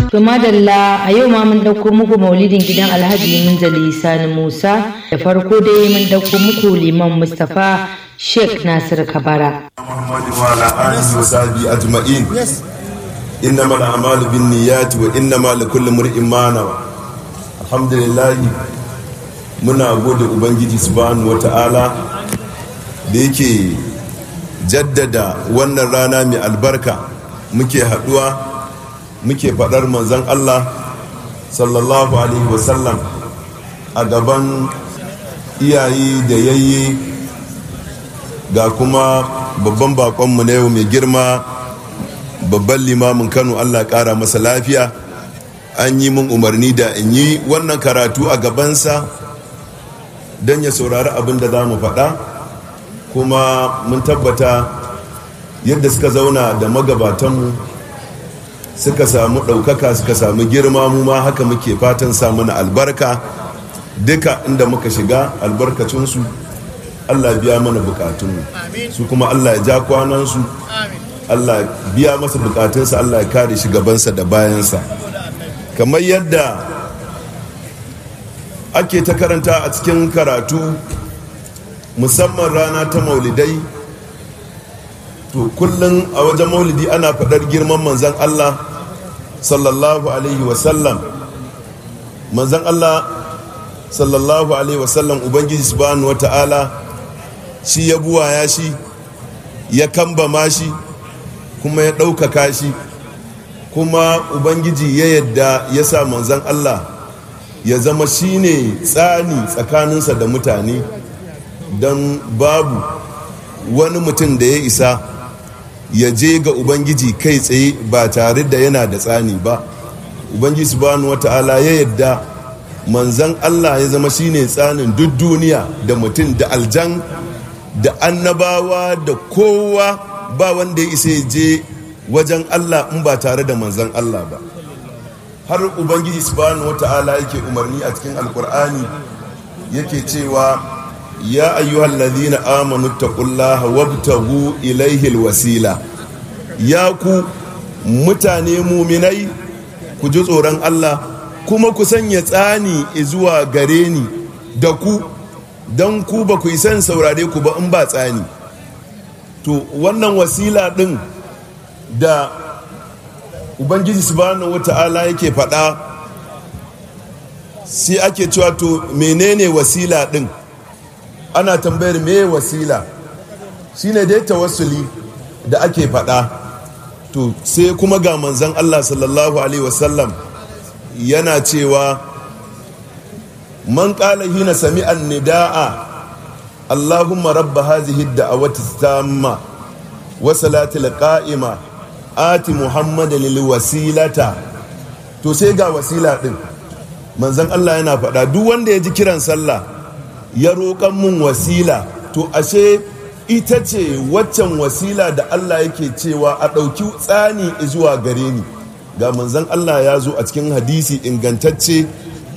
To madalla a yau ma mun ɗauko muku maulidin gidan Alhaji Minzali Sani Musa da farko dai mun ɗauko muku liman Mustapha Sheikh Nasir Kabara. محمد وعلى آله وصحبه أجمعين إنما الأعمال بالنيات وإنما لكل امرئ ما نوى الحمد لله muna gode ubangiji subhanahu wata'ala da yake jaddada wannan rana mai albarka muke haduwa muke faɗar manzon Allah sallallahu alaihi wasallam a gaban iyaye da yayye ga kuma babban bakonmu na yau mai girma babban limamin kano allah kara masa lafiya an yi mun umarni da in yi wannan karatu a gabansa don ya saurari abin da za mu faɗa kuma mun tabbata yadda suka zauna da magabatanmu suka samu ɗaukaka suka samu girma mu ma haka muke fatan samu na albarka duka inda muka shiga albarkacinsu allah biya mana bukatunmu su kuma allah ya ja kwanansu allah biya masa bukatunsa allah ya kare shi gabansa da bayansa kamar yadda ake ta karanta a cikin karatu musamman rana ta maulidai to kullum a wajen maulidi ana faɗar girman manzan allah sallallahu alaihi wasallam manzan allah sallallahu alaihi wasallam ubangiji subhanahu wa ta'ala shi ya buwaya shi ya kambama shi kuma ya ɗaukaka shi kuma ubangiji ya yadda ya sa manzan allah ya zama shi ne tsani tsakaninsa da mutane don babu wani mutum da ya isa ya je ga ubangiji kai tsaye ba tare da yana da tsani ba ubangiji subhanahu wata'ala ya yadda manzan allah ya zama shine tsanin duk duniya da mutum da aljan da annabawa da kowa ba wanda ya isa ya je wajen allah in ba tare da manzan allah ba har ubangiji subhanahu wata'ala yake umarni a cikin alkur'ani yake cewa ya ayyuhal ladhina amanu taqullaha wabtagu ilayhi alwasila ya ku mutane muminai ku ji tsoron Allah kuma ku sanya tsani zuwa gare ni da ku don ku ba ku yi san saurare ku ba in ba tsani to wannan wasila din da ubangiji subhanahu wata'ala yake faɗa sai ake cewa to menene wasila din ana tambayar me wasila shine dai tawassuli da ake faɗa to sai kuma ga manzan Allah sallallahu alaihi wasallam yana cewa man qala hina sami'an nidaa Allahumma rabba hazihi ad-da'awati tamma wa salatil qa'ima ati muhammadan lil wasilata to sai ga wasila din manzan Allah yana faɗa duk wanda ya ji kiran sallah ya roƙan mun wasila to ashe ita ce waccan wasila da Allah yake cewa a ɗauki tsani zuwa gare ni ga manzan Allah ya zo a cikin hadisi ingantacce